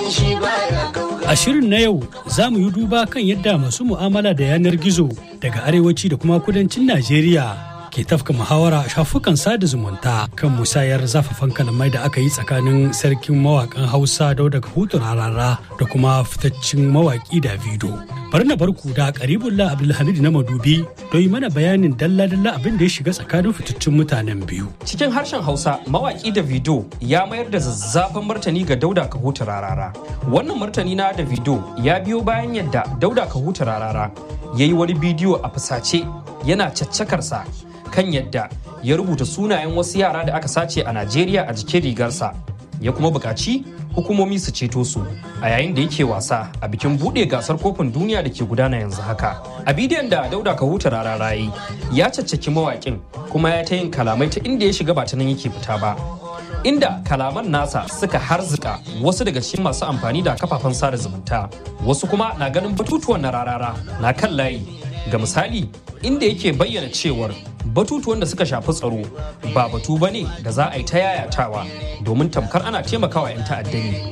A shirin na yau za mu yi duba kan yadda masu mu'amala da yanar gizo daga arewaci da kuma kudancin Najeriya ke tafka muhawara a shafukan sada zumunta kan musayar zafafan kalamai da aka yi tsakanin sarkin mawakan Hausa Dauda Kahutu Rarara da kuma fitaccen mawaki Davido. Bari na barku da Karibullah Abdulhamid na Madubi don yi mana bayanin dalla-dalla abin da ya shiga tsakanin fitaccen mutanen biyu. Cikin harshen Hausa, mawaki Davido ya mayar da zazzafan martani ga Dauda Kahutu Rarara. Wannan martani na Davido ya biyo bayan yadda Dauda Kahutu Rarara ya yi wani bidiyo a fusace yana caccakarsa kan yadda ya rubuta sunayen wasu yara da aka sace a Najeriya a jikin rigarsa. Ya kuma buƙaci hukumomi su ceto su a yayin da yake wasa a bikin buɗe gasar kofin duniya da ke gudana yanzu haka. A bidiyon da Dauda Kahuta Rarara yi ya caccaki mawaƙin kuma ya ta yin kalamai ta inda ya shiga ba ta nan yake fita ba. inda kalaman nasa suka harzika wasu daga cikin masu amfani da kafafen sada zumunta wasu kuma na ganin batutuwan na rarara na kan layi ga misali inda yake bayyana cewar batutuwan da suka shafi tsaro ba batu ba ne da za a yi ta yayatawa domin tamkar ana taimakawa 'yan ta'adda ne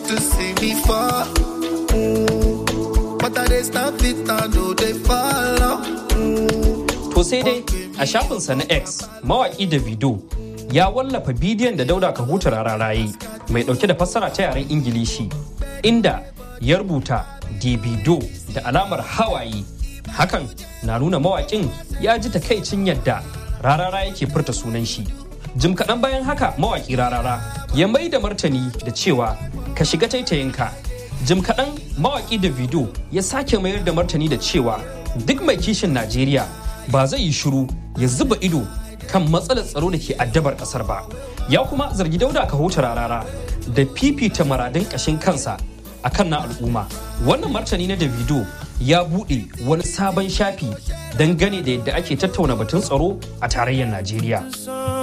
to sai dai a shafinsa na x mawaki davido ya wallafa bidiyon da dauda kahuta rararaye mai dauke da fassara ta yaren ingilishi inda ya rubuta davido da alamar hawaye hakan na nuna mawakin ya ji takaicin yadda rarara yake furta sunan shi jim kaɗan bayan haka mawaki rarara ya mai da martani da cewa ka shiga taitayinka jim kaɗan mawaki da video ya sake mayar da martani da cewa duk mai kishin najeriya ba zai yi shiru ya zuba ido kan matsalar tsaro da ke addabar kasar ba ya kuma zargi dauda ka huta rarara da fifita maradin kashin kansa akan na al'umma wannan martani na davido ya buɗe wani sabon shafi dangane da yadda ake tattauna batun tsaro a tarayyar najeriya